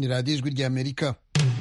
ni radiyo ijwi ry'amerika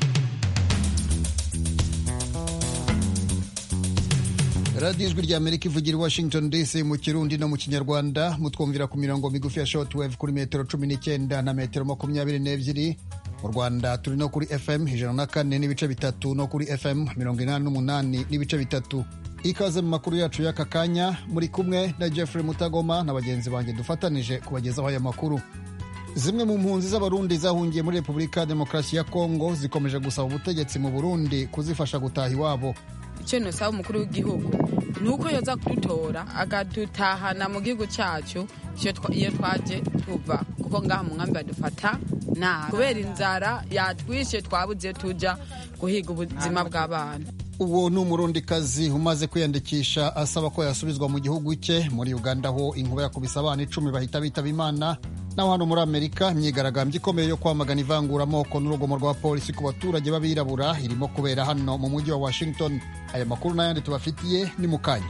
radiyo ijwi ry'amerika ivugira i washington dc mu kirundi no mu kinyarwanda mutwumvira ku mirongo migufi ya shortwave kuri metero cumi n'icyenda na metero makumyabiri n'ebyiri mu rwanda turi no kuri fm ijana na kane n'ibice bitatu no kuri fm mirongo inani n'umunani n'ibice bitatu ikaze mu makuru yacu y'aka kanya muri kumwe na jeffrey mutagoma na bagenzi banjye dufatanije kubagezaho aya makuru zimwe mu mpunzi z'abarundi zahungiye muri repubulika ya demokarasi ya kongo zikomeje gusaba ubutegetsi mu burundi kuzifasha gutaha iwabo icyo ntusaba umukuru w'igihugu ni uko yoza kudutora akadutahana mu gihugu cyacu iyo twaje tuva kuko ngaha mu nkambi badufata nabi kubera inzara yatwishe twabuze tujya guhiga ubuzima bw'abana uwo ni umurundikazi umaze kwiyandikisha asaba ko yasubizwa mu gihugu cye muri uganda ho inkuba yakubise abana icumi bahita bitaba imana naho hano muri amerika imyigaragambyo ikomeye yo kwamagana ivanguramoko n'urugomo rwa polisi ku baturage b'abirabura irimo kubera hano mu mujyi wa washington aya makuru n'ayandi tubafitiye ni mu kanya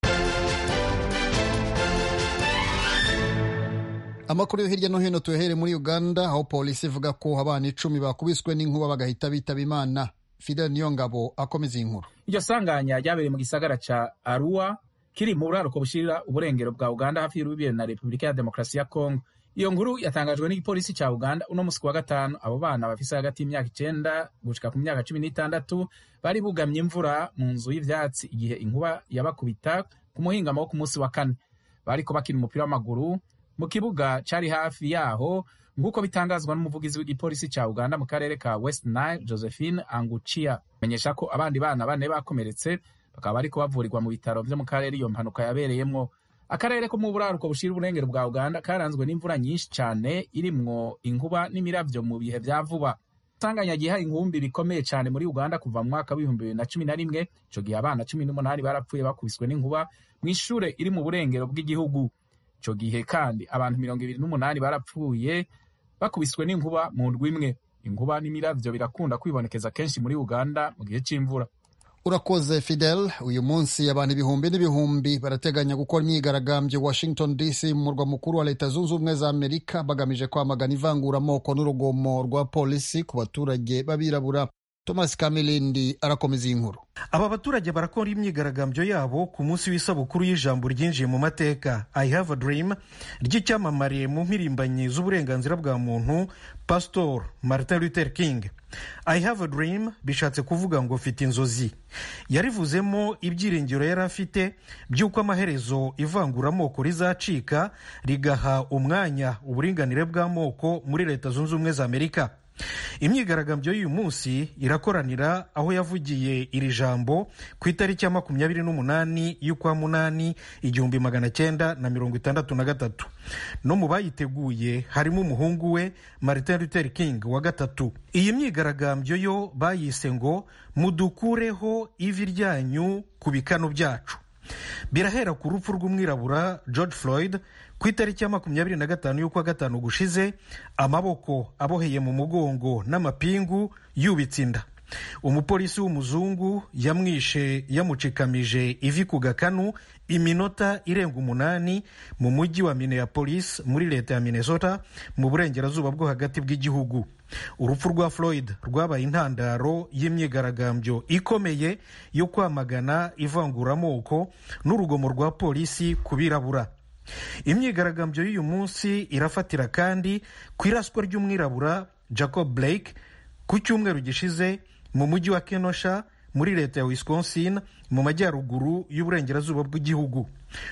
amakuru yo hirya no hino tuyahere muri uganda aho polisi ivuga ko abana icumi bakubiswe n'inkuba bagahita bitaba imana fidel niyongabo akomeza iyi nkuru iryo sanganya ryabereye mu gisagara ca arua kiri mu buraruko bushirira uburengero bwa uganda hafi y'urubibe na repubulika ya demokarasi ya kongo iyo nkuru yatangajwe n'igipolisi ca uganda uno musi wa gatanu abo bana bafise hagati y'imyaka icenda gushika ku myaka cumi n'itandatu bari bugamye imvura mu nzu y'ivyatsi igihe inkuba yabakubita ku muhingamo wo ku munsi wa kane bariko bakina umupira w'amaguru mu kibuga cari hafi yaho nk'uko bitangazwa n'umuvugizi w'igipolisi ca uganda mu karere ka west nile josephine angucia menyesha ko abandi bana bane bakomeretse bakaba bariko bavurirwa mu bitaro vyo mu karere iyo mpanuka yabereyemwo akarere ko mu buraruko bushira uburengero bwa uganda karanzwe n'imvura nyinshi cane irimwo inkuba n'imiravyo mu bihe vya vuba sanganya giha inkumbi bikomeye cane muri uganda kuva mu mwaka w'ibihumbi bibiri na cumi na rimwe ico gihe abana cumi n'umunani barapfuye bakubiswe n'inkuba mw'ishure iri mu burengero bw'igihugu ico gihe kandi abantu mirongo ibiri n'umunani barapfuye bakubiswe n'inkuba mu ndwi imwe inkuba n'imiravyo birakunda kwibonekeza kenshi muri uganda mu gihe c'imvura urakoze fidel uyu munsi abantu ibihumbi n'ibihumbi barateganya gukora imyigaragambyo washington dc mu murwa mukuru wa leta zunze ubumwe za amerika bagamije kwamagana ivanguramoko n'urugomo rwa polisi ku baturage b'abirabura thomas kamilindi arakomeza iyi nkuru aba baturage barakora imyigaragambyo yabo ku munsi w'isabukuru y'ijambo ryinjiye mu mateka i have a dream ry'icyamamare mu mpirimbanyi z'uburenganzira bwa muntu pastor martin luther king i have a dream bishatse kuvuga ngo mfite inzozi yarivuzemo ibyiringiro yari afite by'uko amaherezo ivanguramoko rizacika rigaha umwanya uburinganire bw'amoko muri leta zunze ubumwe za amerika imyigaragambyo y'uyu munsi irakoranira aho yavugiye iri jambo ku itariki ya makumyabiri n'umunani y'ukwa munani igihumbi magana cyenda na mirongo itandatu na gatatu no mu bayiteguye harimo umuhungu we martin luther king wa gatatu iyi myigaragambyo yo bayise ngo mudukureho ivi ryanyu ku bikano byacu birahera ku rupfu rw'umwirabura george floyd ku itariki ya makumyabiri na gatanu y'ukwa gatanu gushize amaboko aboheye mu mugongo n'amapingu yubitse inda umupolisi w'umuzungu yamwishe yamucikamije ivi ku gakanu iminota irenga umunani mu mujyi wa minneapolis muri leta ya minnesota mu burengerazuba bwo hagati bw'igihugu urupfu rwa floyd rwabaye intandaro y'imyigaragambyo ikomeye yo kwamagana ivanguramoko n'urugomo rwa polisi ku birabura imyigaragambyo y'uyu munsi irafatira kandi ku iraswa ry'umwirabura jacob blake ku cyumweru gishize mu mujyi wa kenosha muri leta ya wisconsin mu majyaruguru y'uburengerazuba bw'igihugu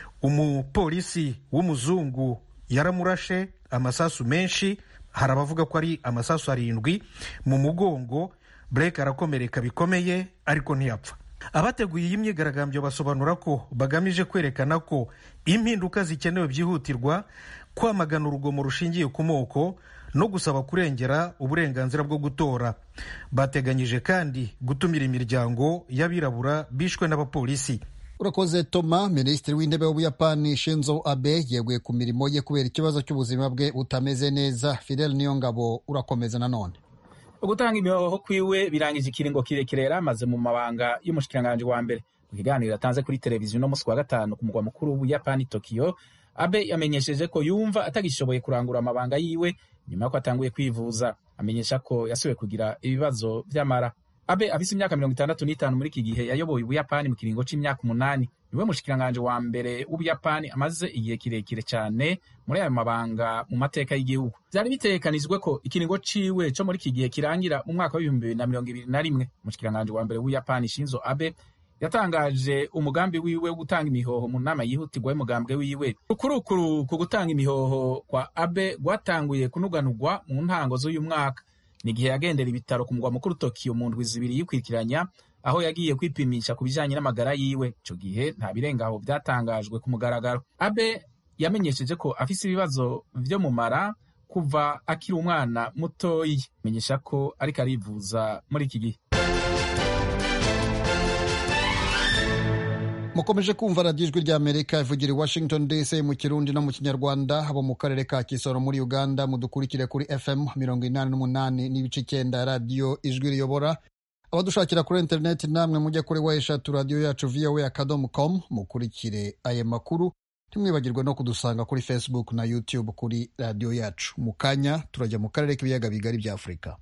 umupolisi w'umuzungu yaramurashe amasasu menshi hari abavuga ko ari amasasu arindwi mu mugongo blake arakomereka bikomeye ariko ntiyapfa abateguye iyi myigaragambyo basobanura ko bagamije kwerekana ko impinduka zikenewe byihutirwa kwamagana urugomo rushingiye ku moko no gusaba kurengera uburenganzira bwo gutora bateganyije kandi gutumira imiryango y'abirabura bishwe n'abapolisi urakoze toma minisitiri w'intebe w'ubuyapani shinzo abe yeguye ku mirimo ye kubera ikibazo cy'ubuzima bwe butameze neza fidel niyongabo urakomeza nanone ugutanga imihoho kwiwe birangije ikiringo kirekire yari amaze mu mabanga y'umushikiranganji wa mbere mu kiganiro atanze kuri televiziyo no musi wa gatanu ku mugwa mukuru w'ubuyapani tokiyo abe yamenyesheje ko yumva atagishoboye kurangura amabanga yiwe nyuma y'uko atanguye kwivuza amenyesha ko yasubiye kugira ibibazo vy'amara abe afise imyaka mirongo itandatu n'itanu muri iki gihe yayoboye ubuyapani mu kiringo c'imyaka umunani niwe mushikiranganje wa mbere w'ubuyapani amaze igihe kirekire cyane muri ayo mabanga mu mateka y'igihugu vyari bitegekanijwe ko ikiringo ciwe co muri iki gihe kirangira mu mwaka w'ibihumbi bibiri na mirongo ibiri na rimwe umushikiranganje wa mbere w'ubuyapani shinzo abe yatangaje umugambi wiwe wo gutanga imihoho mu nama yihutirwa y'umugambwe wiwe ukurukuru ku gutanga imihoho kwa abe rwatanguye kunuganurwa mu ntango z'uyu mwaka ni igihe yagendera ibitaro ku mugwa mukuru tokiyo mu ndwi zibiri yikurikiranya aho yagiye kwipimisha ku bijanye n'amagara yiwe ico gihe nta birengaho vyatangajwe ku mugaragaro abe yamenyesheje ko afise ibibazo vyo mu mara kuva akiri umwana mutoyi menyesha ko ariko arivuza muri iki gihe mukomeje kumva radiyo ijwi rya amerika ivugira i washington dc mu kirundi no mu kinyarwanda abo mu karere ka kisoro muri uganda mudukurikire kuri fm mirongo inani n'umunani n'ibice icyenda ya radiyo ijwi riyobora abadushakira kuri interineti namwe mujye kuri wa eshatu radiyo yacu voa akadomo com mukurikire aya makuru ntimwibagirwe no kudusanga kuri facebook na youtube kuri radiyo yacu mu kanya turajya mu karere k'ibiyaga bigari bya afurika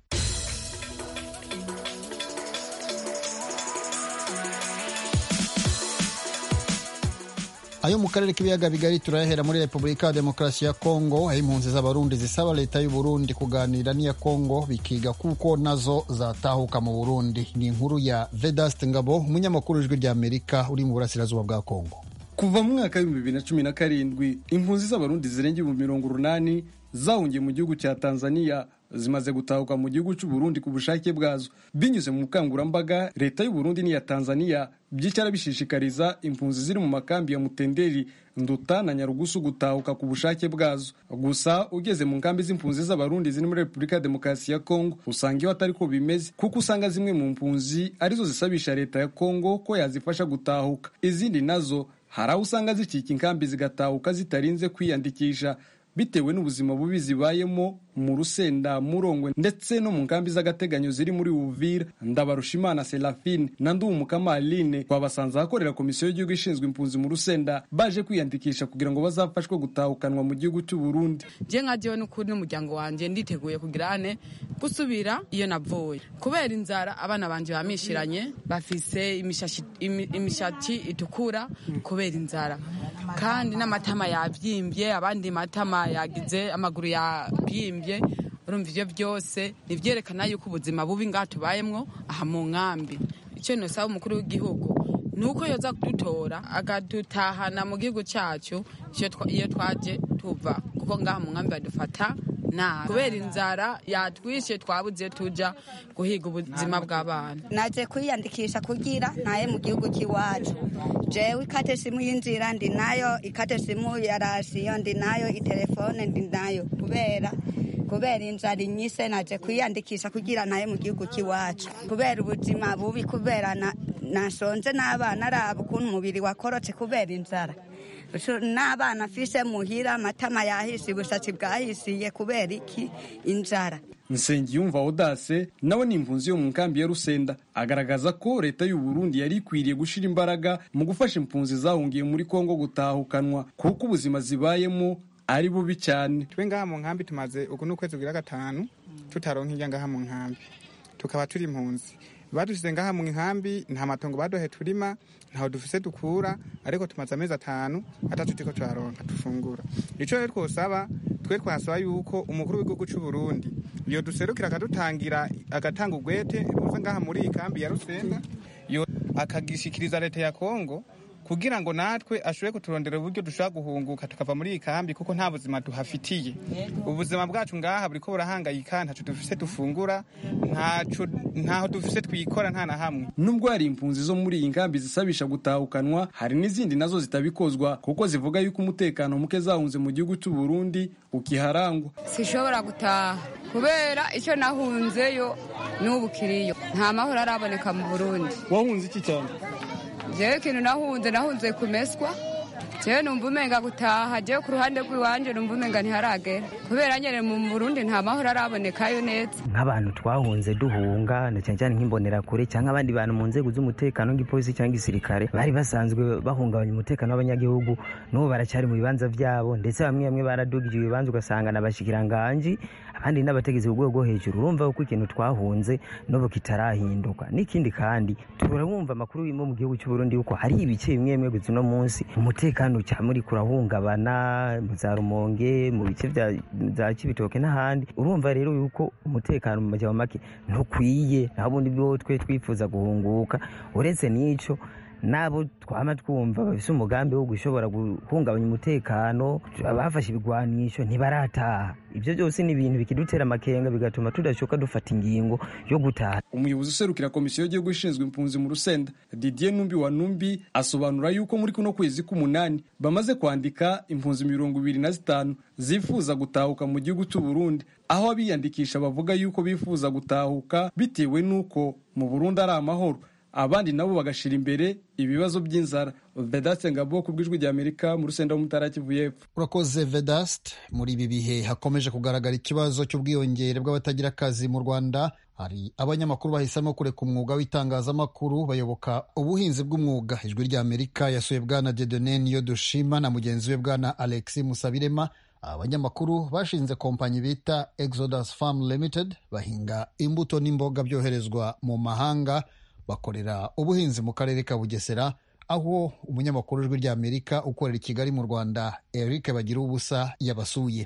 ayo mu karere k'ibiyaga bigari turayahera muri repubulika ya demokarasi ya kongo aho impunzi z'abarundi zisaba leta y'u burundi kuganira n'iya kongo bikiga kuko nazo zatahuka mu burundi ni inkuru ya vedaste ngabo umunyamakuru w'ijwi rya amerika uri mu burasirazuba bwa kongo kuva mu mwaka w'ibihumbi bibiri na cumi na karindwi impunzi z'abarundi zirenga ibihumbi mirongo urunani zahungiye mu gihugu cya tanzania zimaze gutahuka mu gihugu cy'u Burundi ku bushake bwazo binyuze mu bukangurambaga leta y'u Burundi n'iya Tanzania byicara bishishikariza impunzi ziri mu makambi ya Mutenderi Nduta na Nyarugusu gutahuka ku bushake bwazo gusa ugeze mu nkambi z'impunzi z'abarundi ziri muri Repubulika ya Demokarasi ya Kongo usanga iyo atari ko bimeze kuko usanga zimwe mu mpunzi arizo zisabisha leta ya Kongo ko yazifasha gutahuka izindi nazo hari aho usanga zicika inkambi zigatahuka zitarinze kwiyandikisha bitewe n'ubuzima bubi zibayemo mu rusenda murongwe ndetse no mu nkambi z'agateganyo ziri muri uvira ndabarushimana serafine na ndumukama aline twabasanze ahakorera komisiyo y'igihugu ishinzwe impunzi mu rusenda baje kwiyandikisha kugira ngo bazafashwe gutahukanwa mu gihugu cy'u Burundi je nka jewe n'ukuri n'umuryango wanje nditeguye kugira ane gusubira iyo navuye kubera inzara abana banje bamishiranye bafise imishatsi itukura kubera inzara kandi n'amatama yabyimbye abandi matama yagize amaguru yabyimbye urumva ibyo byose nivyerekana yuko ubuzima bubi ngaha tubayemwo aha mu nkambi icyo nosaba umukuru w'igihugu ni uko yoza kudutora akadutahana mu gihugu cyacu iyo twaje tuva kuko ngaha mu nkambi badufata nabi kubera inzara yatwishe twabuze tuja guhiga ubuzima bw'abana naje kwiyandikisha kugira ntaye mu gihugu cy'iwacu jewe ikate simu y'inzira ndi nayo ikate simu ya rasiyo ndi nayo itelefone ndi nayo kubera kubera inzara inyise naje kwiyandikisha kugira naye mu gihugu cy'iwacu kubera ubuzima bubi kubera nasonze n'abana araba ukuntu umubiri wakorotse kubera inzara n'abana afise muhira amatama yahise ubushatsi bwahisiye kubera iki inzara Nsengiyumva Odase nawe ni impunzi yo mu nkambi ya Rusenda agaragaza ko leta y'u Burundi yari ikwiriye gushira imbaraga mu gufasha impunzi zahungiye muri Kongo gutahukanwa kuko ubuzima zibayemo ari bubi cyane twe ngaha mu nkambi tumaze uku n'ukwezi kugira gatanu tutaronka irya ngaha mu nkambi tukaba turi impunzi badusize ngaha mu nkambi nta matongo baduhe turima ntaho dufise dukura ariko tumaze amezi atanu atatu turiko turaronka dufungura ico rero twosaba twe twasaba yuko umukuru w'igihugu c'u Burundi yo duserukira akadutangira agatanga ugwete ruza ngaha muri iyi kambi ya Rusenda yo akagishikiriza leta ya Kongo kugira ngo natwe ashobore kuturondera uburyo dushobora guhunguka tukava muri iyi kambi kuko nta buzima duhafitiye ubuzima bwacu ngaha buriko burahangayika ntaco dufise dufungura ntaho dufise twikora nta na hamwe nubwo hari impunzi zo muri iyi nkambi zisabisha gutahukanwa hari n'izindi nazo zitabikozwa kuko zivuga yuko umutekano muke zahunze mu gihugu cy'u Burundi ukiharangwa sishobora gutaha kubera icyo nahunzeyo n'ubu kiriyo nta mahoro araboneka mu Burundi wahunze iki cyane jewe ikintu nahunze nahunze kumeswa jewe numva umenga gutaha jewe ku ruhande rw'iwanje numva umenga ntiharagera kubera nyene mu burundi nta mahoro arabonekayo neza nk'abantu twahunze duhunga na cyane cyane nk'imbonerakure cyangwa abandi bantu mu nzego z'umutekano nk'ipolisi cyangwa igisirikare bari basanzwe bahungabanya umutekano w'abanyagihugu n'ubu baracyari mu bibanza vyabo ndetse bamwe bamwe baradugije ibibanza ugasanga na bashikiranganji abandi n'abategetsi ku rwego rwo hejuru urumva ko ikintu twahunze n'ubu kitarahinduka n'ikindi kandi turabumva amakuru yo mu gihugu cy'u Burundi yuko hari ibice bimwe bimwe gusa uno munsi umutekano cyane muri kurahungabana mu za rumonge mu bice bya za kibitoke n'ahandi urumva rero yuko umutekano mu majyamo make ntukwiye naho ubundi bwo twe twifuza guhunguka uretse n'ico nabo twama twumva bafise umugambi wo gushobora guhungabanya umutekano abafashe ibigwanisho ntibarataha ibyo byose ni ibintu bikidutera amakenga bigatuma tudashoka dufata ingingo yo gutaha umuyobozi userukira komisiyo y'igihugu ishinzwe impunzi mu rusenda didier numbi wa numbi asobanura yuko muri kuno kwezi k'umunani bamaze kwandika impunzi mirongo ibiri na zitanu zifuza gutahuka mu gihugu cy'u Burundi aho abiyandikisha bavuga yuko bifuza gutahuka bitewe n'uko mu Burundi ari amahoro abandi nabo bagashira imbere ibibazo by'inzara vedaste ngabo ku bw'ijwi ry'amerika mu rusenda w'umutara kivu y'epfo urakoze vedaste muri ibi bihe hakomeje kugaragara ikibazo cy'ubwiyongere bw'abatagira akazi mu rwanda hari abanyamakuru bahisemo kureka umwuga w'itangazamakuru bayoboka ubuhinzi bw'umwuga ijwi ry'amerika yasuye bwana dedone niyo dushima na mugenzi we bwana alexi musabirema abanyamakuru bashinze kompanyi bita exodus farm limited bahinga imbuto n'imboga byoherezwa mu mahanga bakorera ubuhinzi mu karere ka bugesera aho umunyamakuru w'ijwi ry'amerika ukorera i kigali mu rwanda eric bagira ubusa yabasuye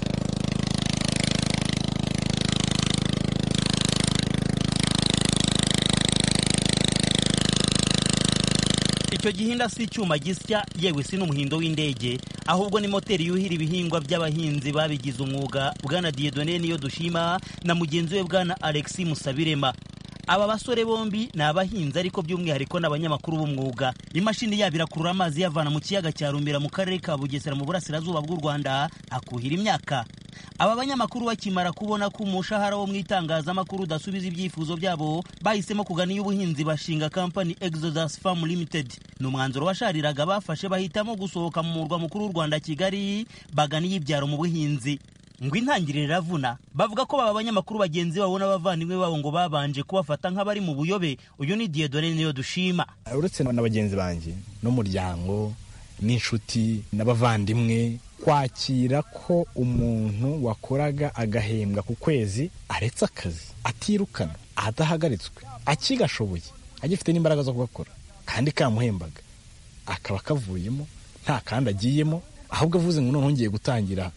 icyo gihinda si icyuma gisya yewe si n'umuhindo w'indege ahubwo ni moteri yuhira ibihingwa by'abahinzi babigize umwuga bwana diyedone niyo dushima na mugenzi we bwana alexi musabirema aba basore bombi ni abahinzi ariko by'umwihariko ni abanyamakuru b'umwuga imashini yabo irakurura amazi yavana mu kiyaga cya rumira mu karere ka bugesera mu burasirazuba bw'u rwanda akuhira imyaka aba banyamakuru bakimara kubona ko umushahara wo mu itangazamakuru udasubiza ibyifuzo byabo bahisemo kugana iy'ubuhinzi bashinga kampani exodus farm limited ni umwanzuro washariraga bafashe bahitamo gusohoka mu murwa mukuru w'u rwanda kigali bagana iy'ibyaro mu buhinzi ngo intangiriro iravuna bavuga ko baba abanyamakuru bagenzi babo n'abavandimwe babo ngo babanje kubafata nk'abari mu buyobe uyu ni diyedone niyo dushima uretse na bagenzi banjye n'umuryango n'inshuti n'abavandimwe kwakira ko umuntu wakoraga agahembwa ku kwezi aretse akazi atirukana adahagaritswe akigashoboye agifite n'imbaraga zo kugakora kandi kamuhembaga akaba kavuyemo nta kandi agiyemo ahubwo avuze ngo noneho ngiye gutangira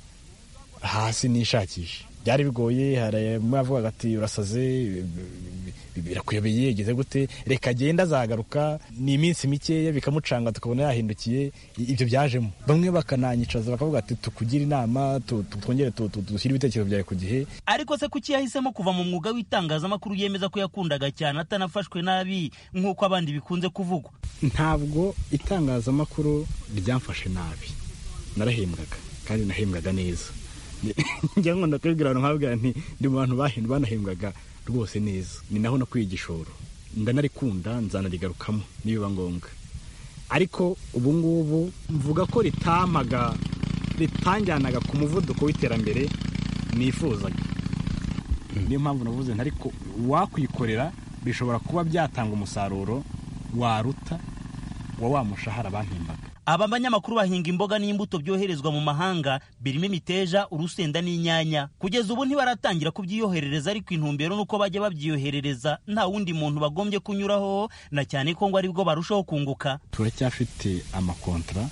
hasi nishakisha byari bigoye hari avuga ati urasaze birakuyobeye yegeze gute reka agenda azagaruka ni iminsi mikeya bikamucanga tukabona yahindukiye ibyo byajemo bamwe bakananyicaza bakavuga ati tukugire inama twongere dushyire ibitekerezo byawe ku gihe ariko se kuki yahisemo kuva mu mwuga w'itangazamakuru yemeza ko yakundaga cyane atanafashwe nabi nk'uko abandi bikunze kuvugwa ntabwo itangazamakuru ryamfashe nabi narahembwaga kandi nahembwaga neza njya nkunda kubibwira abantu nkababwira nti ndi mu bantu banahembwaga rwose neza ni naho nakwiye igishoro ndanarikunda nzanarigarukamo nibiba ngombwa ariko ubu ngubu mvuga ko ritamaga ritanjyanaga ku muvuduko w'iterambere nifuzaga niyo mpamvu navuze nti ariko wakwikorera bishobora kuba byatanga umusaruro waruta wa wa mushahara bampembaga aba banyamakuru bahinga imboga n'imbuto byoherezwa mu mahanga birimo imiteja urusenda n'inyanya kugeza ubu ntibaratangira kubyiyoherereza ariko intumbero nuko bajya babyiyoherereza nta wundi muntu bagombye kunyuraho na cyane ko ngo aribwo barushaho kunguka turacyafite amakontra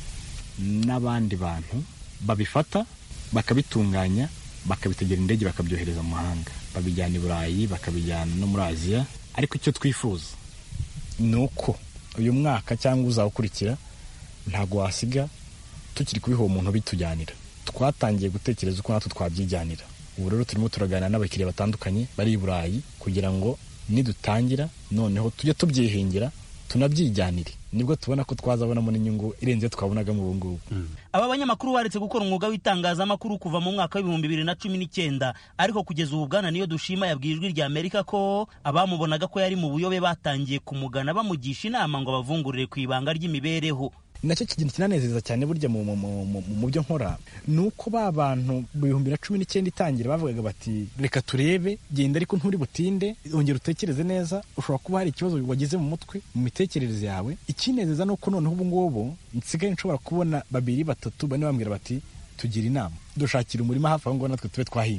n'abandi bantu babifata bakabitunganya bakabitegera indege bakabyohereza mu mahanga babijyana i burayi bakabijyana no muri aziya ariko icyo twifuza ni uko uyu mwaka cyangwa uzawukurikira ntabwo wasiga tukiri kubiha uwo muntu bitujyanira twatangiye gutekereza uko natwe twabyijyanira ubu rero turimo turaganira n'abakiriya batandukanye bari i burayi kugira ngo nidutangira noneho tujye tubyihingira tunabyijyanire nibwo tubona ko twazabonamo n'inyungu irenze twabonagamo ubu ngubu aba banyamakuru baretse gukora umwuga w'itangazamakuru kuva mu mwaka w'ibihumbi bibiri na cumi n'icyenda ariko kugeza ubu bwana niyo dushima yabwiye ijwi rya amerika ko abamubonaga ko yari mu buyobe batangiye kumugana bamugisha inama ngo abavungurire ku ibanga ry'imibereho nacyo kintu kinanezeza cyane burya mu byo nkora ni uko ba bantu mu bihumbi na cumi n'icyenda itangira bavugaga bati reka turebe genda ariko nturi butinde ongera utekereze neza ushobora kuba hari ikibazo wagize mu mutwe mu mitekerereze yawe ikinezeza ni uko noneho ubu ngubu nsigaye nshobora kubona babiri batatu bane bambwira bati tugira inama dushakira umurima hafi aho ngaho natwe tube twahinga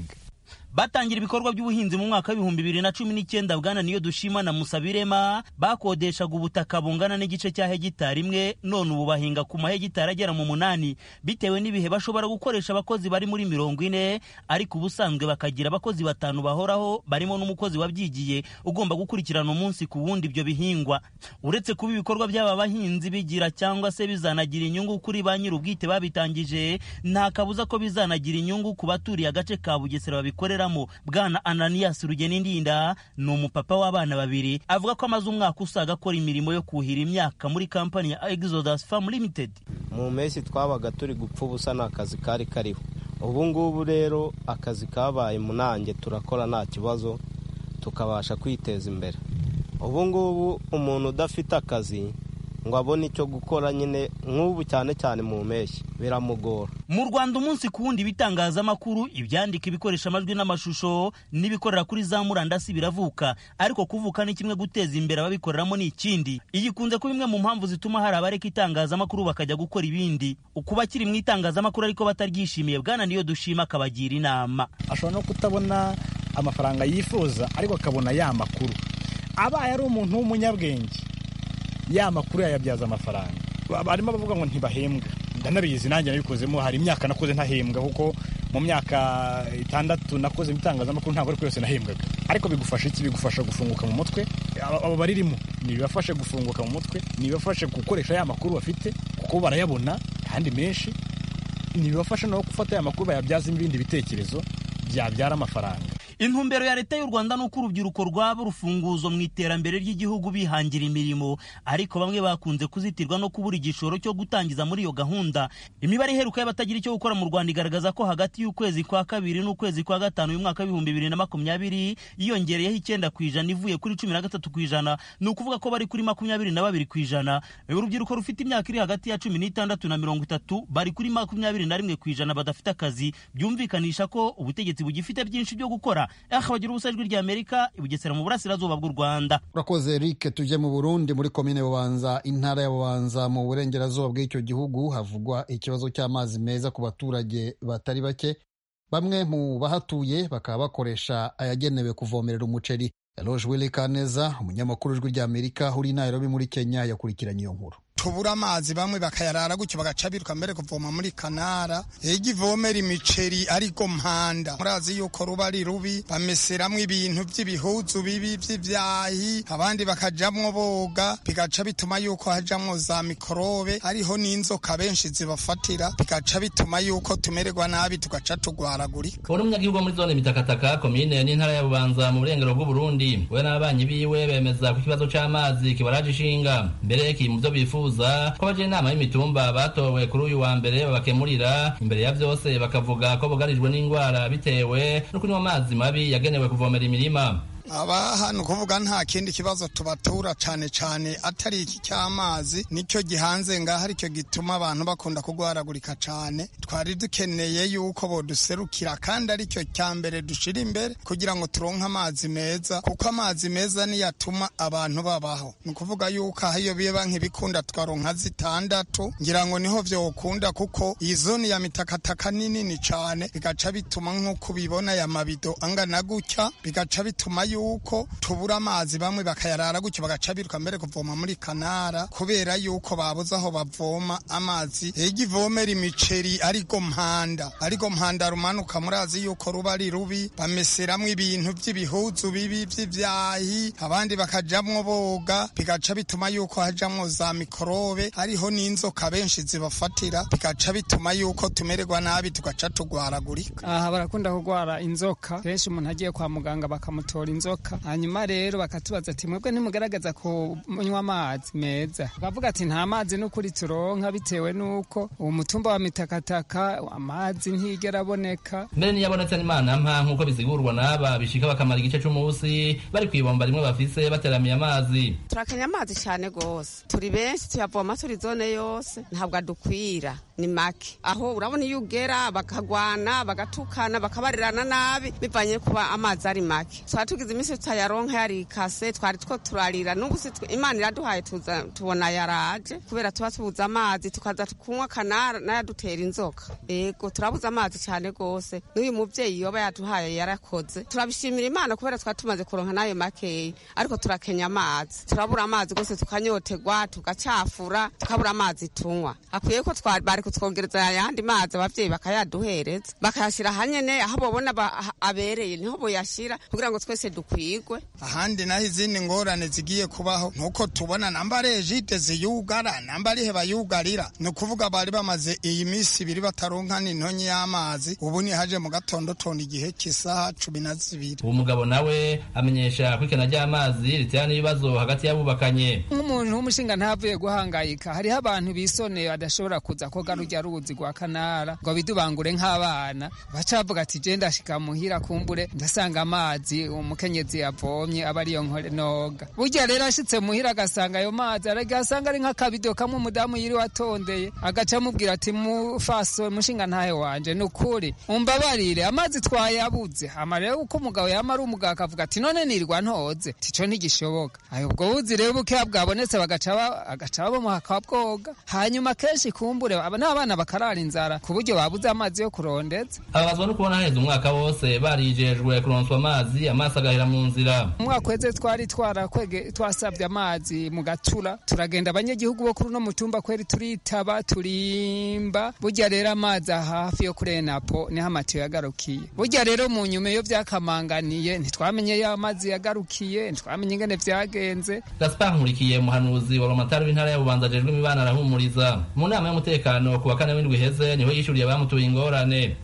batangira ibikorwa by'ubuhinzi mu mwaka w'ibihumbi bibiri na cumi n'icyenda bwana niyo dushima na musabirema bakodeshaga ubutaka bungana n'igice cya hegitari imwe none ubu bahinga ku mahegitari agera mu munani bitewe n'ibihe bashobora gukoresha abakozi bari muri mirongo ine ariko ubusanzwe bakagira abakozi batanu bahoraho barimo n'umukozi wabyigiye ugomba gukurikirana umunsi ku wundi ibyo bihingwa uretse kuba ibikorwa by'aba bahinzi bigira cyangwa se bizanagira inyungu kuri ba nyir'ubwite babitangije nta kabuza ko bizanagira inyungu ku baturiye agace ka bugesera babikorera bwana ananias rugeni ndinda ni umupapa w'abana babiri avuga ko amaze umwaka usaga akora imirimo yo kuhira imyaka muri kampani ya exodus farm limited mu mpeshyi twabaga turi gupfa ubusa nta kazi kari kariho ubu ngubu rero akazi kabaye munange turakora nta kibazo tukabasha kwiteza imbere ubu ngubu umuntu udafite akazi ngo abone icyo gukora nyine nk'ubu cyane cyane mu mpeshyi biramugora mu rwanda umunsi ku wundi ibitangazamakuru ibyandika ibikoresha amajwi n'amashusho n'ibikorera kuri za murandasi biravuka ariko kuvuka ni kimwe guteza imbere ababikoreramo ni ikindi iyi ikunze kuba imwe mu mpamvu zituma hari abareka itangazamakuru bakajya gukora ibindi ukuba kiri mu itangazamakuru ariko bataryishimiye bwana niyo dushima akabagira inama ashobora no kutabona amafaranga yifuza ariko akabona ya makuru abaye ari umuntu w'umunyabwenge ya makuru yayabyaza amafaranga barimo bavuga ngo ntibahembwa ndanabizi nanjye nabikozemo hari imyaka nakoze ntahembwa kuko mu myaka itandatu nakoze ibitangazamakuru ntabwo ariko yose nahembwaga ariko bigufasha iki bigufasha gufunguka mu mutwe abo baririmo ntibibafashe gufunguka mu mutwe ntibibafashe gukoresha ya makuru bafite kuko barayabona kandi menshi ntibibafasha no gufata ya makuru bayabyaza ibindi bitekerezo byabyara amafaranga intumbero ya leta y'u rwanda ni uko urubyiruko rwaba urufunguzo mu iterambere ry'igihugu bihangira imirimo ariko bamwe bakunze kuzitirwa no kubura igishoro cyo gutangiza muri iyo gahunda imibare iheruka y'abatagira icyo gukora mu rwanda igaragaza ko hagati y'ukwezi kwa kabiri n'ukwezi kwa gatanu uyu mwaka w'ibihumbi bibiri na makumyabiri yiyongereyeho icyenda ku ijana ivuye kuri cumi na gatatu ku ijana ni ukuvuga ko bari kuri makumyabiri na babiri ku ijana urubyiruko rufite imyaka iri hagati ya cumi n'itandatu na mirongo itatu bari kuri makumyabiri na rimwe ku ijana badafite akazi byumvikanisha ko ubutegetsi bugifite byinshi byo gukora bagira ubusa ijwi rya amerika ibugesera mu burasirazuba bw'u rwanda urakoze eric tujye mu burundi muri komine bubanza intara ya bubanza mu burengerazuba bw'icyo gihugu havugwa ikibazo cy'amazi meza ku baturage batari bake bamwe mu bahatuye bakaba bakoresha ayagenewe kuvomerera umuceri eloge willy kaneza umunyamakuru w'ijwi rya amerika uri i nairobi muri kenya yakurikiranye iyo nkuru tubura amazi bamwe bakayarara gutyo bagaca biruka mbere kuvoma muri kanara ega ivomera imiceri ariko mpanda murazi yuko ruba ari rubi bameseramwo ibintu by'ibihuzu bibi by'ibyahi abandi bakajamwo boga bigaca bituma yuko hajamwo za mikorobe hariho n'inzoka benshi zibafatira bigaca bituma yuko tumererwa nabi tugaca tugwaragurika uri umunyagihugu muri zone mitakataka komine n'intara ya bubanza mu burengero bw'uburundi we n'ababanyi biwe bemeza ko ikibazo c'amazi kibaraje ishinga mbere kiri mu byo bifuza ko abaje inama y'imitumba batowe kuri uyu wa mbere babakemurira imbere ya byose bakavuga ko bugarijwe n'indwara bitewe no kunywa amazi mabi yagenewe kuvomera imirima aba hano kuvuga nta kindi kibazo tubatura cyane cyane atari iki cy'amazi nicyo gihanze ngaho aricyo gituma abantu bakunda kugwaragurika cyane twari dukeneye yuko boduserukira kandi aricyo cya mbere dushira imbere kugira ngo turonke amazi meza kuko amazi meza niyo atuma abantu babaho ni ukuvuga yuko aho iyo biba nk'ibikunda twaronka zitandatu ngira ngo niho vyokunda kuko iyi zone ya mitakataka ni nini cyane bigaca bituma nk'uko ubibona ya mabido angana gutya bigaca bituma yuko tubura amazi bamwe bakayarara gutyo bagaca biruka mbere kuvoma muri kanara kubera yuko babuze aho bavoma amazi ega ivomera imiceri ariko mpanda ariko mpanda rumanuka murazi yuko ruba ari rubi bameseramwo ibintu by'ibihuzu bibi by'ibyahi abandi bakajamwo boga bigaca bituma yuko hajamwo za mikorobe hariho n'inzoka benshi zibafatira bigaca bituma yuko tumererwa nabi tugaca tugwaragurika aha barakunda kugwara inzoka kenshi umuntu agiye kwa muganga bakamutora inzoka hanyuma rero bakatubaza ati mwebwe ntimugaragaza kunywa amazi meza bakavuga ati nta mazi n'ukuri turonka bitewe n'uko uwo mutumba wa mitakataka amazi ntigera aboneka mbere niyo abonetse n'imana mpa nk'uko bisigurwa n'aba bishika bakamara igice c'umunsi bari kw'ibomba rimwe bafise bateramiye amazi turakenya amazi cyane rwose turi benshi tuyavoma turi zone yose ntabwo adukwira ni make aho urabona iyo ugera bakagwana bagatukana bakabarirana nabi bivanye kuba amazi ari make tuba tugize iminsi tutayaronka yarikase twari two turarira n'ubu si twe- imana iraduhaye tuza tubona yaraje kubera tuba tubuze amazi tukaza kunywa kanara n'ayadutera inzoka yego turabuze amazi cyane rwose n'uyu mubyeyi yoba yaduhaye yarakoze turabishimira imana kubera twari tumaze kuronka n'ayo makeyi ariko turakenya amazi turabura amazi rwose tukanyotegwa tugacafura tukabura amazi tunywa akwiye ko twa- bari kutwongereza ayandi mazi ababyeyi bakayaduhereza bakayashyira hanyene aho babona ba- ah- abereye niho boyashyira kugira ngo twese dukwigwe ahandi naho izindi ngorane zigiye kubaho nuko tubona namba ari ejide ziyugara namba ari he bayugarira ni ukuvuga bari bamaze iyi minsi ibiri bataronka n'intonyi y'amazi ubu ni haje mu gatondo tona igihe cy'isaha cumi na zibiri uwo mugabo nawe amenyesha ko ikena ry'amazi ritera n'ibibazo hagati y'abubakanye nk'umuntu w'umushinga ntavuye guhangayika hariho abantu bisoneye badashobora kuza koga rujya ruzi rwa kanara ngo bidubangure nk'abana baca bavuga ati je ndashika muhira kumbure ndasanga amazi umukenyezi yavomye aba ariyo nkore noga burya rero ashitse muhira agasanga ayo mazi aragasanga ari nk'akabido kamwe umudamu yiri watondeye agaca amubwira ati mufaso mushinga ntahe wanje ni ukuri umbabarire amazi twayabuze hama rero uko umugabo yama ari umugabo akavuga ati none nirwa ntoze tico ntigishoboka ayo ubwo buzi rero bukeya bwabonetse bagaca ba- agaca bamuha akabwoga hanyuma kenshi kumbure aba n'abana bakarara inzara ku buryo babuze amazi yo kurondeza ababazwa no kubona haheze umwaka wose barijejwe kuronswa amazi amaso agahera mu nzira umwaka weze twari twarakwege twasabye amazi mu gatura turagenda abanyagihugu bo kuri uno mutumba kweri turitaba turimba burya rero amazi hafi yo kuri enapo niho amatiyo yagarukiye burya rero mu nyuma iyo vyakamanganiye ntitwamenye yo amazi yagarukiye ntitwamenye ingene vyagenze gaspar nkurikiye umuhanuzi wa romatari w'intara ya bubanza ajejwe imibano arahumuriza mu nama y'umutekano ku wa kane w'indwi iheze niho yishuriye abamutuye ingorane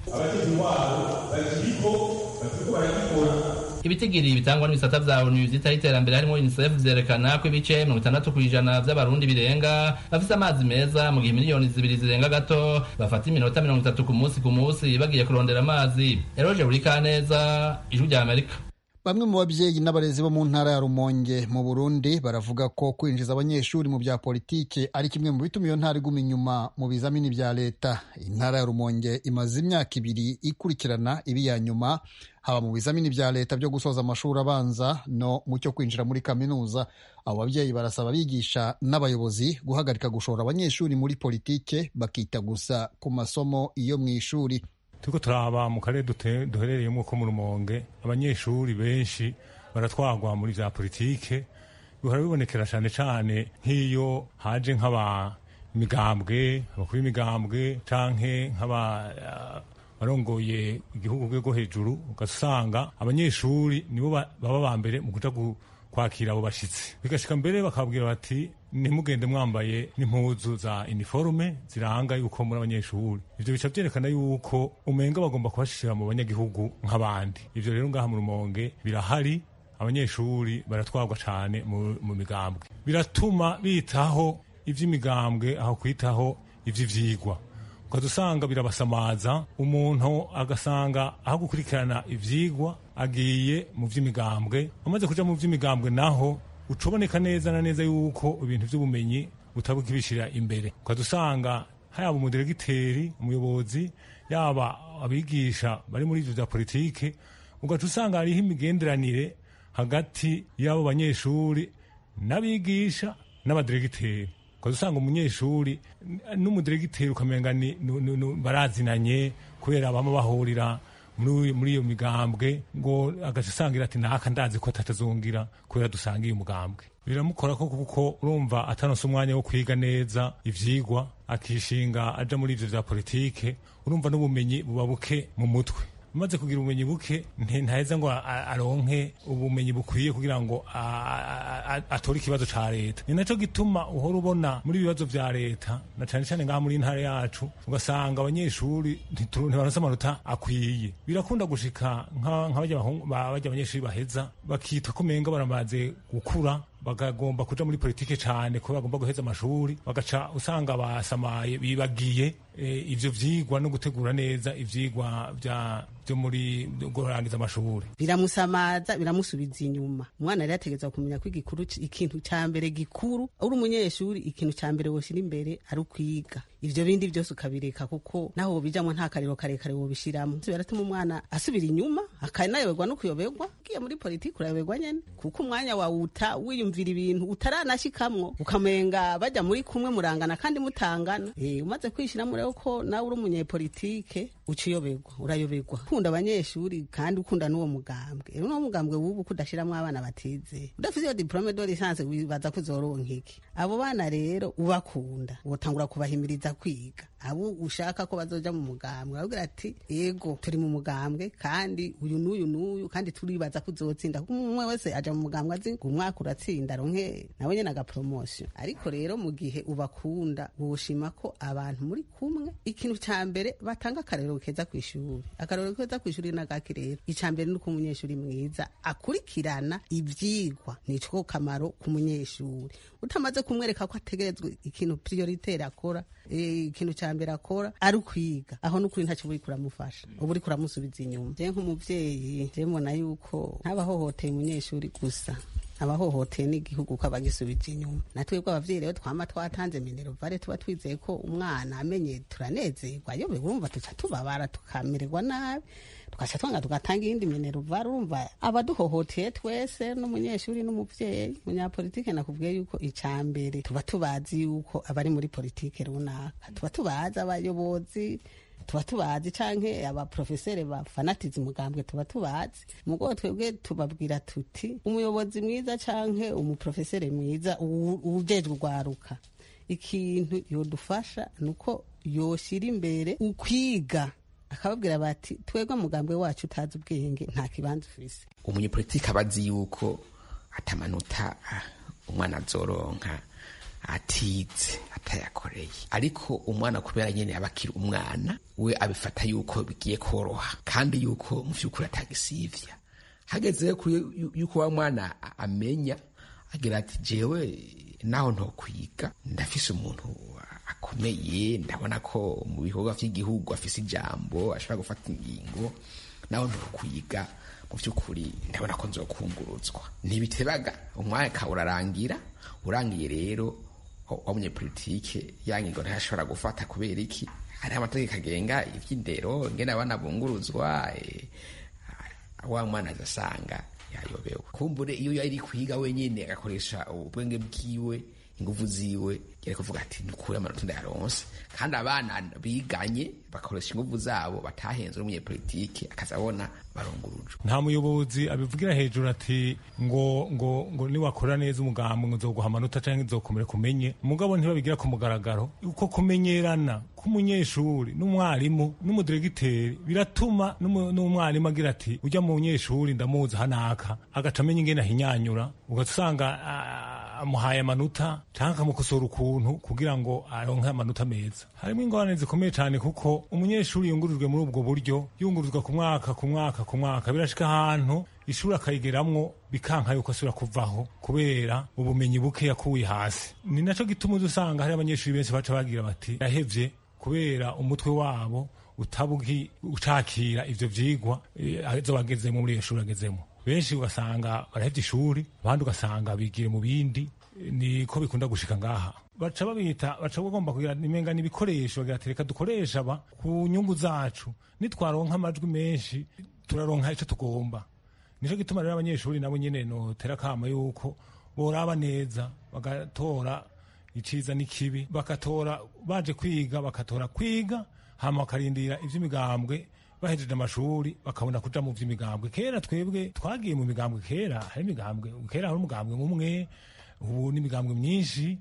ibitigiri bitangwa n'ibisata vya onu vyitaho iterambere harimo unicef vyerekana ko ibice mirongo itandatu kw'ijana vy'abarundi birenga bafise amazi meza mu gihe miliyoni zibiri zirenga gato bafata iminota mirongo itatu ku munsi ku munsi bagiye kurondera amazi eroje buri kaneza ijwi rya amerika Bamwe mu babyeyi n'abarezi bo mu ntara ya Rumonge mu Burundi baravuga ko kwinjiza abanyeshuri mu bya politike ari kimwe mu bituma iyo ntara iguma inyuma mu bizamini bya leta. Intara ya Rumonge imaze imyaka ibiri ikurikirana ibi ya nyuma haba mu bizamini bya leta byo gusoza amashuri abanza no mu cyo kwinjira muri kaminuza. Abo babyeyi barasaba abigisha n'abayobozi guhagarika gushora abanyeshuri muri politike bakita gusa ku masomo iyo mu ishuri. turiko turaba mu karere dute- duherereyemo ko mu rumonge abanyeshuri benshi baratwagwa muri vya politike bihora bibonekera cane cane nk'iyo haje nk'aba migambwe abakuru b'imigambwe canke nk'aba ah, barongoye igihugu rwego hejuru ugasanga abanyeshuri nibo ba- baba ba mbere mu kuja gu- kwakira abo bashitsi bigashika mbere bakabwira bati ntimugende mwambaye n'impuzu za iniforume ziranga yuko muri abanyeshuri ivyo bica vyerekana yuko umenga bagomba kubashira mu banyagihugu nk'abandi ivyo rero ngaha mu rumonge birahari abanyeshuri baratwarwa cane mu, mu migambwe biratuma bitaho ivy'imigambwe aho kwitaho ivy'ivyigwa ukaza usanga birabasamaza umuntu agasanga aho gukurikirana ivyigwa agiye mu vy'imigambwe amaze kuja mu vy'imigambwe naho ucoboneka neza na neza yuko ibintu vy'ubumenyi butabukibishira imbere ukaza usanga yaba umudiregiteri umuyobozi yaba abigisha bari muri ivyo vya politike ugaca usanga hariho imigenderanire hagati y'abo banyeshuri n'abigisha n'abadiregiteri ukaza usanga umunyeshuri n- n'umudiregiteri ukamenga ni- nu- nu- nu- barazinanye kubera bama bahurira muri muri iyo migambwe ngo agaca usangira ati naka ndazi ko atatazongira kubera dusangiye umugambwe biramukora ko kuko urumva atanose umwanya wo kwiga neza ivyigwa akishinga aja muri ivyo vya politike urumva n'ubumenyi buba buke mu mutwe umaze kugira ubumenyi buke nte- ntaheza ngo a- aronke ubumenyi bukwiye kugira ngo a- a- a- atore ikibazo ca leta ni naco gituma uhora ubona muri ibibazo vya leta na cane cane ngaha muri ntara yacu ugasanga abanyeshuri ntituru- ntibaronse amanota akwiye birakunda gushika nka nka barya bahungu- ba- barya abanyeshuri baheza bakitwa ko umenga baramaze gukura bagagomba kuja muri politike cane ko bagomba guheza amashuri bagaca usanga basamaye bibagiye eh, ivyo vyigwa no gutegura neza ivyigwa vya byo muri byo kurangiza amashuri biramusamaza biramusubiza inyuma umwana rero ategerezwa kumenya ko igikuru ikintu cya mbere gikuru uri umunyeshuri ikintu cya mbere woshyira imbere ari ukwiga ivyo bindi byose ukabireka kuko naho wobijamwo nta kariro karekare wobishiramo biratuma umwana asubira inyuma akanayoberwa no kuyoberwa ugiye muri politiki urayoberwa nyene kuko umwanya wawuta wiyumvira ibintu utaranashikamwo ukamenga bajya muri kumwe murangana kandi mutangana e, umaze kwishiramo rero ko nawe uri umunyepolitike uca uyoberwa urayoberwa ukunda abanyeshuri kandi ukunda n'uwo mugambwe rero n'uwo mugambwe wubu kudashiramwo abana batize udafise iyo diplome de licence wibaza ko uzoronka iki abo bana rero ubakunda wotangura kubahimiriza kwiga abo ushaka ko bazoja mu mugambwe babwira ati yego turi mu mugambwe kandi uyu n'uyu n'uyu kandi turibaza ko uzotsinda kuko umwe wese aja mu mugambwe azi ngo umwaka uratsinda ronke nawe nyene aga promotion ariko rero mu gihe ubakunda woshima ko abantu muri kumwe ikintu ca mbere batanga akarero keza kw'ishuri akarero keza kw'ishuri n'agaki rero ica mbere nuko umunyeshuri mwiza akurikirana ivyigwa nico kamaro k'umunyeshuri utamaze kumwereka ko ategerezwa ikintu prioritaire akora ikintu cya mbere akora ari ukwiga aho n'ukuri ntacyo uri kuramufasha uba uri kuramusubiza inyuma je nk'umuvyeyi je mbona yuko ntabahohoteye umunyeshuri gusa abahohoteye n'igihugu ko abagisubije inyuma natwebwe abavyeyi rero twama twatanze mineruvare tuba twizeye ko umwana amenye turanezerwa yobe urumva tuca tubabara tukamererwa nabi tugaca twanga tugatanga iyindi mineruvare urumva abaduhohoteye twese n'umunyeshuri n'umuvyeyi munyapolitike nakubwiye yuko ica mbere tuba tubazi yuko abari muri politike runaka tuba tubazi abayobozi tuba tubazi canke abaprofeseri bafanatiza umugambwe tuba tubazi mugo twebwe tubabwira tuti umuyobozi mwiza canke umuprofeseri mwiza ujejwe urwaruka ikintu yodufasha nuko yoshira imbere ukwiga akababwira bati twebwe mugambwe wacu utazi ubwenge nta kibanza ufise umunyepolitiki aba azi yuko atamanota umwana azoronka atize atayakoreye ariko umwana kubera nyene aba akiri umwana we abifata yuko bigiye koroha kandi yuko mu vy'ukuri atagisivya hageze yuko wa mwana amenya agira ati jewe naho ntokwiga ndafise umuntu akomeye ndabona ko mu bikorwa vy'igihugu afise ijambo ashobora gufata ingingo naho ntokwiga mu vy'ukuri ndabona ko nzokunguruzwa ntibitebaga umwaka urarangira urangiye rero w'umunyepolitike yangingo ntashobora gufata kubera iki hariho amategeko agenga ivy'indero ingene abana bunguruzwa wa mwana azasanga yayobewe kumbure iyo yari kwiga wenyene agakoresha ubwenge bwiwe inguvu ziwe yari kuvuga ati nukure amanota ndayaronse kandi abana biganye bakoresha inguvu zabo batahenze n'umunyepolitike akazabona barungurujwe nta muyobozi abivugira hejuru ati ngo ngo ngo niwakora neza umugambi ngo nzoguha amanota canke nzokomere kumenye umugabo ntibabigira ku mugaragaro uko kumenyerana k'umunyeshuri n'umwarimu n'umudiregiteri biratuma n'umwarimu agira ati ujya mu munyeshuri ndamuzi hanaka agaca amenya ingene ahinyanyura ugasanga amuhaye amanota canke akamukosora ukuntu kugira ngo aronke amanota meza harimo ingorane zikomeye cyane kuko umunyeshuri yungururijwe muri ubwo buryo yungururizwa ku mwaka ku mwaka ku mwaka birashika ahantu ishuri akayigeramwo bikanka yuko asubira kuvaho kubera ubumenyi buke yakuye hasi ni naco gituma uza usanga hari abanyeshuri benshi baca bagira bati yahevye kubera umutwe wabo utabugi ucakira ivyo vyigwa azo bagezemo muri iyo shuri agezemo benshi ugasanga barahevye ishuri abandi ugasanga bigire mu bindi niko bikunda gushika ngaha baca babita baca bagomba kugira imenga n'ibikoresho bagira ati reka dukoresha aba ku nyungu zacu nitwaronka amajwi menshi turaronka ico tugomba nico gituma rero abanyeshuri nabo nyene notera kama yuko boraba neza bagatora iciza n'ikibi bakatora baje kwiga bakatora kwiga hama bakarindira ivy'imigambwe bahejeje amashuri bakabona kuja mu vy'imigambwe kera twebwe twagiye mu migambwe kera hari imigambwe kera hari umugambwe umwe ubu n'imigambwe myinshi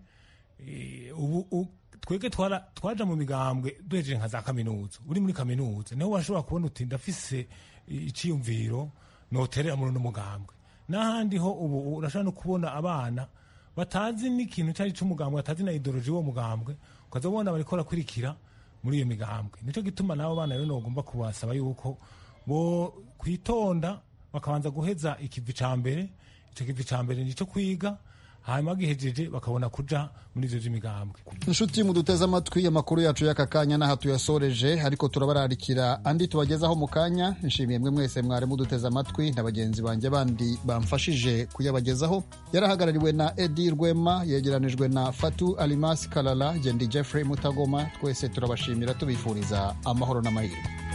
ubu twebwe twaja mu migambwe duhejeje nka za kaminuza uri muri kaminuza niho washobora kubona uti ndafise iciyumviro noterera muri uno mugambwe n'ahandi ho ubu urashobora no kubona abana batazi n'ikintu cyari cy'umugambwe batazi na idoloji w'uwo mugambwe ukaza ubona bariko barakurikira muri iyo migambwe nicyo gituma nabo bana rero nogomba kubasaba yuko bo kwitonda bakabanza guheza ikivi ca mbere ico kivi ca mbere nico kwiga hanyuma gihejeje bakabona kuja muri ivyo vy'imigambwe inshuti muduteze amatwi amakuru yacu y'aka kanya n'aha tuyasoreje ariko turabararikira andi tubagezaho mu kanya nshimiye mwe mwese mwari muduteze amatwi na bagenzi banjye bandi bamfashije kuyabagezaho yarahagarariwe na edi rwema yegeranijwe na fatu alimasi karara gendi jeffrey mutagoma twese turabashimira tubifuriza amahoro n'amahirwe